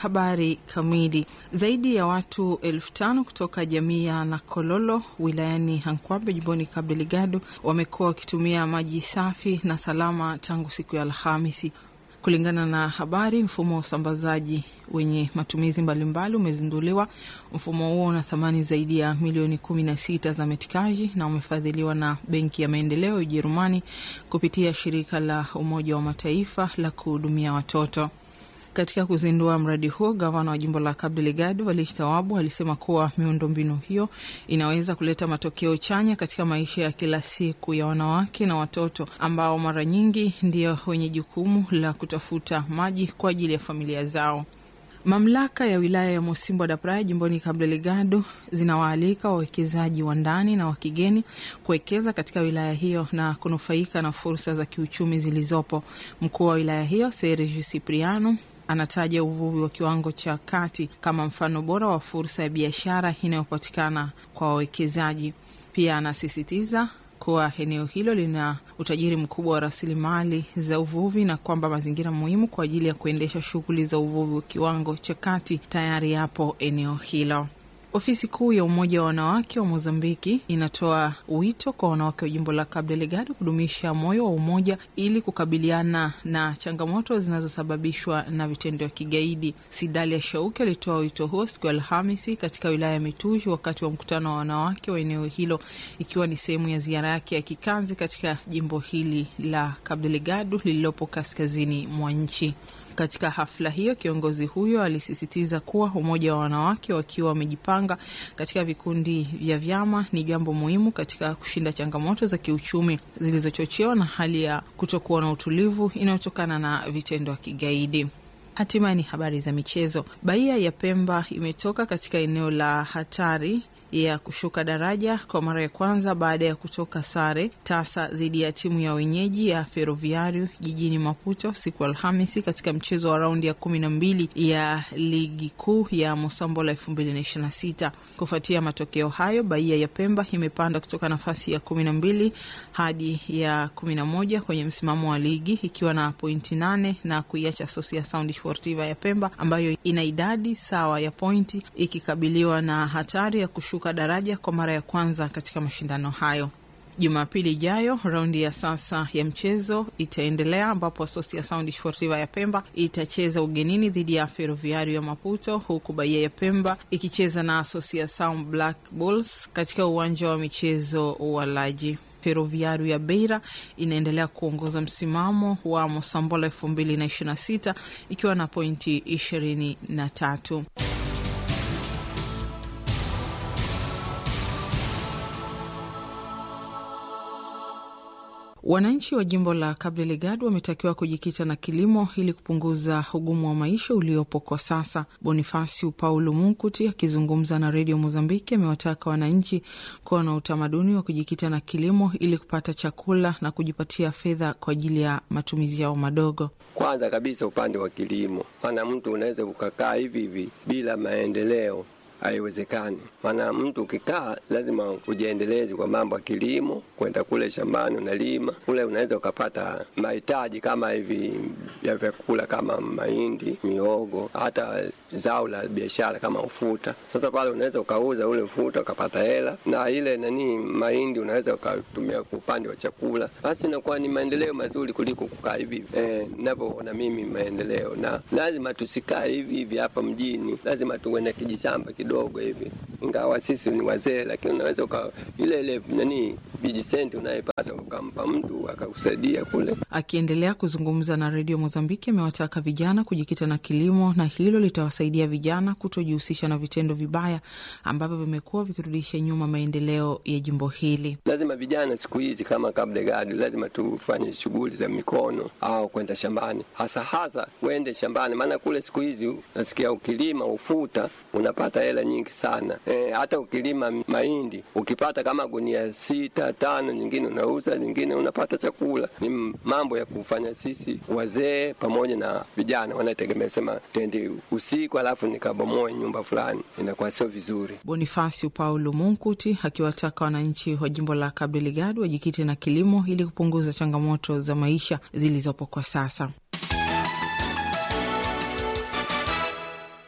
Habari kamili. Zaidi ya watu elfu tano kutoka jamii ya Nakololo wilayani Hankwabe jimboni Cabo Delgado wamekuwa wakitumia maji safi na salama tangu siku ya Alhamisi. Kulingana na habari, mfumo wa usambazaji wenye matumizi mbalimbali umezinduliwa. Mfumo huo una thamani zaidi ya milioni kumi na sita za metikaji na umefadhiliwa na Benki ya Maendeleo ya Ujerumani kupitia shirika la Umoja wa Mataifa la kuhudumia watoto. Katika kuzindua mradi huo, gavana wa jimbo la Cabo Delgado Walish Tawabu alisema kuwa miundombinu hiyo inaweza kuleta matokeo chanya katika maisha ya kila siku ya wanawake na watoto ambao mara nyingi ndio wenye jukumu la kutafuta maji kwa ajili ya familia zao. Mamlaka ya wilaya ya Mosimbo da Praia jimboni Cabo Delgado zinawaalika wawekezaji wa ndani na wa kigeni kuwekeza katika wilaya hiyo na kunufaika na fursa za kiuchumi zilizopo. Mkuu wa wilaya hiyo Sergio Cipriano anataja uvuvi wa kiwango cha kati kama mfano bora wa fursa ya biashara inayopatikana kwa wawekezaji. Pia anasisitiza kuwa eneo hilo lina utajiri mkubwa wa rasilimali za uvuvi na kwamba mazingira muhimu kwa ajili ya kuendesha shughuli za uvuvi wa kiwango cha kati tayari yapo eneo hilo. Ofisi kuu ya Umoja wa Wanawake wa Mozambiki inatoa wito kwa wanawake wa jimbo la Cabo Delgado kudumisha moyo wa umoja ili kukabiliana na changamoto zinazosababishwa na vitendo vya kigaidi. Sidalia Shauki alitoa wito huo siku ya Alhamisi katika wilaya ya Mituji wakati wa mkutano wa wanawake wa eneo hilo, ikiwa ni sehemu ya ziara yake ya kikazi katika jimbo hili la Cabo Delgado lililopo kaskazini mwa nchi. Katika hafla hiyo kiongozi huyo alisisitiza kuwa umoja wa wanawake wakiwa wamejipanga katika vikundi vya vyama ni jambo muhimu katika kushinda changamoto za kiuchumi zilizochochewa na hali ya kutokuwa na utulivu inayotokana na vitendo vya kigaidi. Hatimaye ni habari za michezo. Baia ya Pemba imetoka katika eneo la hatari ya kushuka daraja kwa mara ya kwanza baada ya kutoka sare tasa dhidi ya timu ya wenyeji ya Ferroviario jijini Maputo siku Alhamisi katika mchezo wa raundi ya kumi na mbili ya ligi kuu ya Mosambola elfu mbili na ishirini na sita. Kufuatia matokeo hayo, Baia ya Pemba imepanda kutoka nafasi ya kumi na mbili hadi ya kumi na moja kwenye msimamo wa ligi ikiwa na pointi nane na kuiacha Sosia Sound Sportiva ya Pemba ambayo ina idadi sawa ya pointi ikikabiliwa na hatari ya kushuka daraja kwa mara ya kwanza katika mashindano hayo. Jumapili ijayo raundi ya sasa ya mchezo itaendelea ambapo Sosia Sound Sportiva ya Pemba itacheza ugenini dhidi ya Ferroviario ya Maputo, huku Bahia ya Pemba ikicheza na Sosia Sound Black Bulls katika uwanja wa michezo wa Laji. Ferroviario ya Beira inaendelea kuongoza msimamo wa Mosambola elfu mbili na ishirini na sita ikiwa na pointi ishirini na tatu. Wananchi wa jimbo la Cabo Delgado wametakiwa kujikita na kilimo ili kupunguza ugumu wa maisha uliopo kwa sasa. Bonifasiu Paulo Munkuti akizungumza na redio Mozambiki amewataka wananchi kuwa na utamaduni wa kujikita na kilimo ili kupata chakula na kujipatia fedha kwa ajili ya matumizi yao madogo. Kwanza kabisa upande wa kilimo, maana mtu unaweza ukakaa hivi hivi bila maendeleo haiwezekani. Maana mtu ukikaa lazima ujiendeleze kwa mambo ya kilimo, kwenda kule shambani unalima kule, unaweza ukapata mahitaji kama hivi ya vyakula kama mahindi, miogo, hata zao la biashara kama ufuta. Sasa pale unaweza ukauza ule ufuta ukapata hela, na ile nani mahindi unaweza ukatumia kwa upande wa chakula, basi inakuwa ni maendeleo mazuri kuliko kukaa hivi eh, ninavyoona mimi maendeleo. Na lazima tusikae hivi hivi hapa mjini, lazima tuwe na kijishamba kidogo dogo hivi, ingawa sisi ni wazee, lakini unaweza uka ile ile nani vijisenti unayepata ukampa mtu akakusaidia kule. Akiendelea kuzungumza na redio Mozambiki, amewataka vijana kujikita na kilimo na hilo litawasaidia vijana kutojihusisha na vitendo vibaya ambavyo vimekuwa vikirudisha nyuma maendeleo ya jimbo hili. Lazima vijana siku hizi kama Cabo Delgado, lazima tufanye shughuli za mikono au kwenda shambani, hasa hasa uende shambani, maana kule siku hizi nasikia ukilima ufuta unapata hela nyingi sana e, hata ukilima mahindi ukipata kama gunia sita tano, nyingine unauza, nyingine unapata chakula. Ni mambo ya kufanya sisi wazee pamoja na vijana wanategemea sema tende usiku alafu nikabomoe nyumba fulani, inakuwa sio vizuri. Bonifasio Paulo Munkuti akiwataka wananchi wa jimbo la Cabo Delgado wajikite na kilimo ili kupunguza changamoto za maisha zilizopo kwa sasa.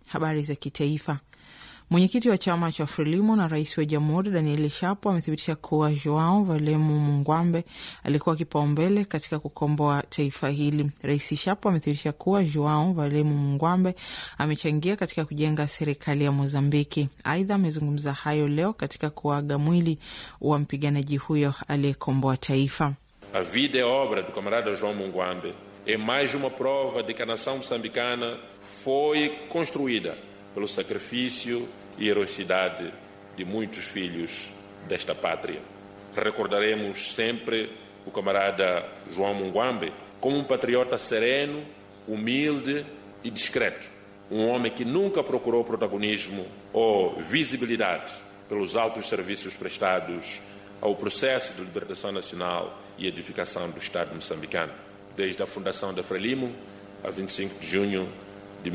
Habari za kitaifa. Mwenyekiti wa chama cha Frelimo na rais wa jamhuri Daniel Shapo amethibitisha kuwa Joao Valemu Mungwambe alikuwa kipaumbele katika kukomboa taifa hili. Rais Shapo amethibitisha kuwa Joao Valemu Mungwambe amechangia katika kujenga serikali ya Mozambiki. Aidha, amezungumza hayo leo katika kuaga mwili wa mpiganaji huyo aliyekomboa taifa. A vida e obra do camarada João Mungwambe é mais uma prova de que a nação moçambicana foi construída pelo sacrifício e heroicidade de muitos filhos desta pátria. Recordaremos sempre o camarada João Mungwambe como um patriota sereno, humilde e discreto. Um homem que nunca procurou protagonismo ou visibilidade pelos altos serviços prestados ao processo de libertação nacional e edificação do Estado moçambicano. Desde a fundação da Frelimo, a 25 de junho de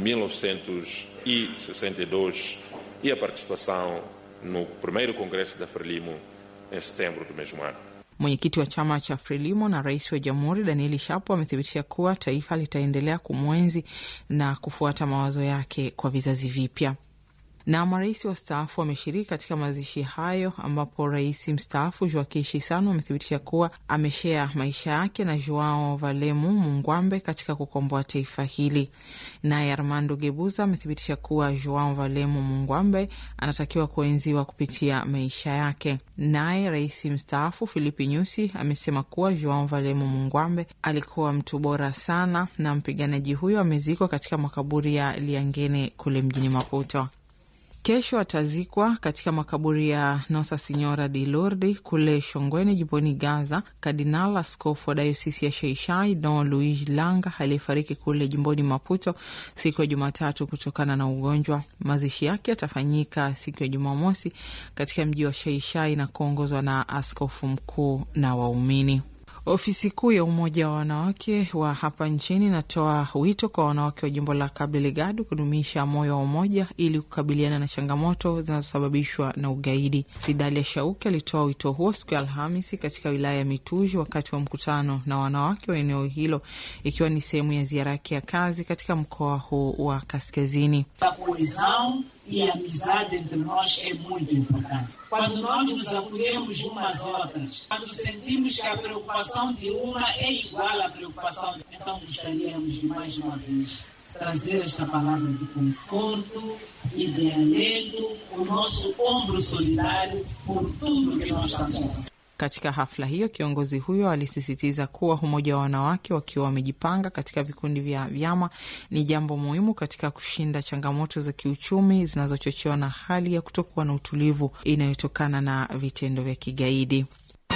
1962 e a participação no primeiro congresso da Frelimo em setembro do mesmo ano. Mwenyekiti wa chama cha Frelimo na rais wa jamhuri Danieli Shapo amethibitisha kuwa taifa litaendelea kumwenzi na kufuata mawazo yake kwa vizazi vipya na marais wastaafu wameshiriki katika mazishi hayo, ambapo rais mstaafu Joaquim Chissano amethibitisha kuwa ameshea maisha yake na Joao Valemu Mungwambe katika kukomboa taifa hili. Naye Armando Gebuza amethibitisha kuwa Joao Valemu Mungwambe anatakiwa kuenziwa kupitia maisha yake. Naye rais mstaafu Filipi Nyusi amesema kuwa Joao Valemu Mungwambe alikuwa mtu bora sana, na mpiganaji huyo amezikwa katika makaburi ya Liangene kule mjini Maputo. Kesho atazikwa katika makaburi ya Nosa Sinyora di Lourdes kule Shongweni, jimboni Gaza. Kardinal askofu wa dayosisi ya Sheishai Don Luis Langa aliyefariki kule jimboni Maputo siku ya Jumatatu kutokana na ugonjwa. Mazishi yake yatafanyika siku ya Jumamosi katika mji wa Sheishai na kuongozwa na askofu mkuu na waumini. Ofisi kuu ya Umoja wa Wanawake wa hapa nchini inatoa wito kwa wanawake wa jimbo la Cabo Delgado kudumisha moyo wa umoja ili kukabiliana na changamoto zinazosababishwa na ugaidi. Sidalia Shauki alitoa wito huo siku ya Alhamisi katika wilaya ya Mituji wakati wa mkutano na wanawake wa eneo hilo, ikiwa ni sehemu ya ziara yake ya kazi katika mkoa huu wa kaskazini. A coesão e a amizade entre nós é muito importante. Quando nós nos acolhemos umas às outras, quando sentimos que a preocupação de uma é igual à preocupação de então gostaríamos de mais uma vez trazer esta palavra de conforto e de alento, o nosso ombro solidário por tudo que nós estamos a fazer. Katika hafla hiyo kiongozi huyo alisisitiza kuwa umoja wa wanawake wakiwa wamejipanga katika vikundi vya vyama ni jambo muhimu katika kushinda changamoto za kiuchumi zinazochochewa na hali ya kutokuwa na utulivu inayotokana na vitendo vya kigaidi.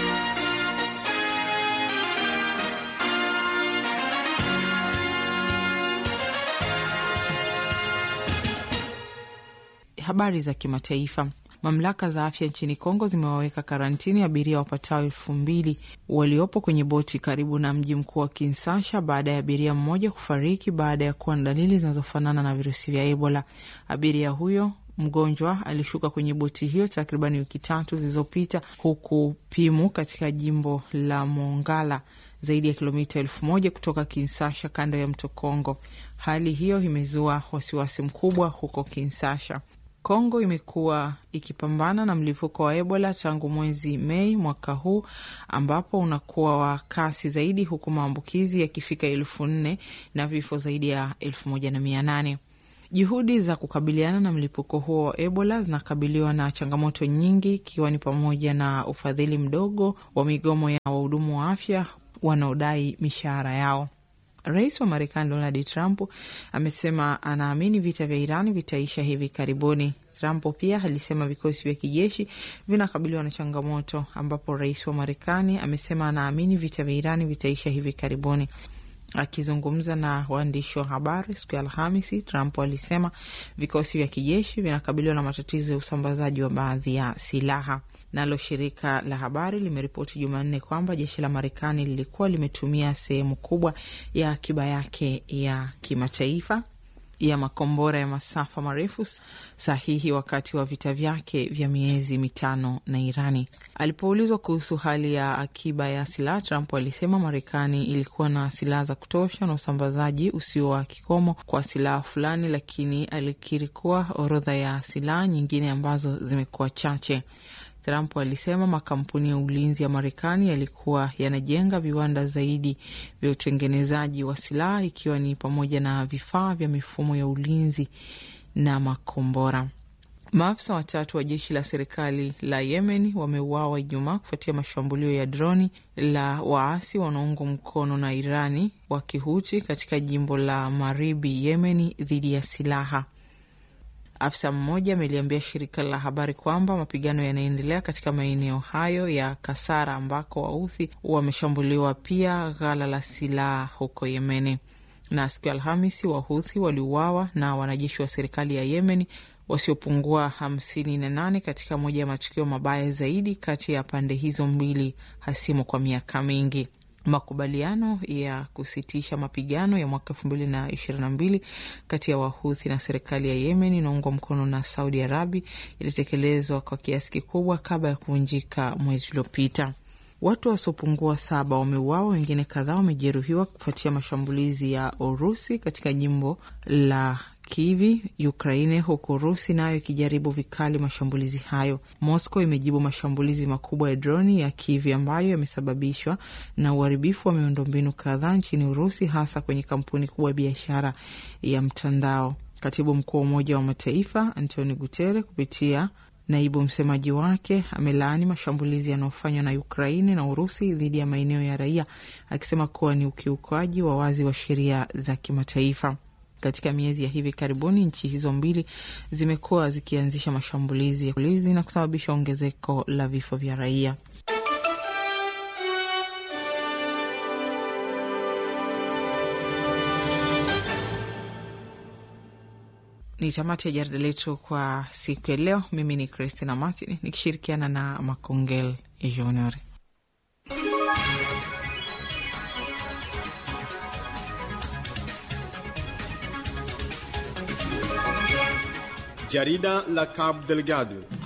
Habari za kimataifa. Mamlaka za afya nchini Kongo zimewaweka karantini abiria wapatao elfu mbili waliopo kwenye boti karibu na mji mkuu wa Kinsasha baada ya abiria mmoja kufariki baada ya kuwa na dalili zinazofanana na virusi vya Ebola. Abiria huyo mgonjwa alishuka kwenye boti hiyo takribani wiki tatu zilizopita, huku Pimu katika jimbo la Mongala, zaidi ya kilomita elfu moja kutoka Kinsasha, kando ya mto Kongo. Hali hiyo imezua wasiwasi mkubwa huko Kinsasha. Kongo imekuwa ikipambana na mlipuko wa Ebola tangu mwezi Mei mwaka huu ambapo unakuwa wa kasi zaidi huku maambukizi yakifika elfu nne na vifo zaidi ya elfu moja na mia nane. Juhudi za kukabiliana na mlipuko huo wa Ebola zinakabiliwa na changamoto nyingi ikiwa ni pamoja na ufadhili mdogo wa migomo ya wahudumu wa afya wanaodai mishahara yao. Rais wa Marekani Donald Trump amesema anaamini vita vya Irani vitaisha hivi karibuni. Trump pia alisema vikosi vya kijeshi vinakabiliwa na changamoto, ambapo rais wa Marekani amesema anaamini vita vya Irani vitaisha hivi karibuni. Akizungumza na waandishi wa habari siku ya Alhamisi, Trump alisema vikosi vya kijeshi vinakabiliwa na matatizo ya usambazaji wa baadhi ya silaha. Nalo shirika la habari limeripoti Jumanne kwamba jeshi la Marekani lilikuwa limetumia sehemu kubwa ya akiba yake ya kimataifa ya makombora ya masafa marefu sahihi wakati wa vita vyake vya miezi mitano na Irani. Alipoulizwa kuhusu hali ya akiba ya silaha, Trump alisema Marekani ilikuwa na silaha za kutosha na usambazaji usio wa kikomo kwa silaha fulani, lakini alikiri kuwa orodha ya silaha nyingine ambazo zimekuwa chache. Trump alisema makampuni ya ulinzi ya Marekani yalikuwa yanajenga viwanda zaidi vya utengenezaji wa silaha ikiwa ni pamoja na vifaa vya mifumo ya ulinzi na makombora. Maafisa watatu wa jeshi la serikali la Yemen wameuawa Ijumaa kufuatia mashambulio ya droni la waasi wanaoungwa mkono na Irani wa Kihuti katika jimbo la Maribi Yemeni dhidi ya silaha. Afisa mmoja ameliambia shirika la habari kwamba mapigano yanaendelea katika maeneo hayo ya Kasara ambako Wauthi wameshambuliwa pia ghala la silaha huko Yemeni. Na siku ya Alhamisi Wahuthi waliuawa na wanajeshi wa serikali ya Yemeni wasiopungua hamsini na nane katika moja ya matukio mabaya zaidi kati ya pande hizo mbili hasimu kwa miaka mingi. Makubaliano ya kusitisha mapigano ya mwaka elfu mbili na ishirini na mbili kati ya Wahuthi na serikali ya Yemen inaungwa mkono na Saudi Arabia ilitekelezwa kwa kiasi kikubwa kabla ya kuvunjika mwezi uliopita. Watu wasiopungua saba wameuawa, wengine kadhaa wamejeruhiwa kufuatia mashambulizi ya Urusi katika jimbo la Kivi, Ukraine, huku Urusi nayo ikijaribu vikali mashambulizi hayo. Moscow imejibu mashambulizi makubwa ya droni ya Kivi ambayo yamesababishwa na uharibifu wa miundombinu kadhaa nchini Urusi, hasa kwenye kampuni kubwa ya biashara ya mtandao. Katibu mkuu wa Umoja wa Mataifa Antonio Guterres kupitia naibu msemaji wake amelaani mashambulizi yanayofanywa na Ukraini na Urusi dhidi ya maeneo ya raia, akisema kuwa ni ukiukaji wa wazi wa sheria za kimataifa. Katika miezi ya hivi karibuni nchi hizo mbili zimekuwa zikianzisha mashambulizi ya ulizi na kusababisha ongezeko la vifo vya raia. Ni tamati ya jarida letu kwa siku ya leo. Mimi ni Christina Martin nikishirikiana na Makongel Junior. Jarida la Cabo Delgado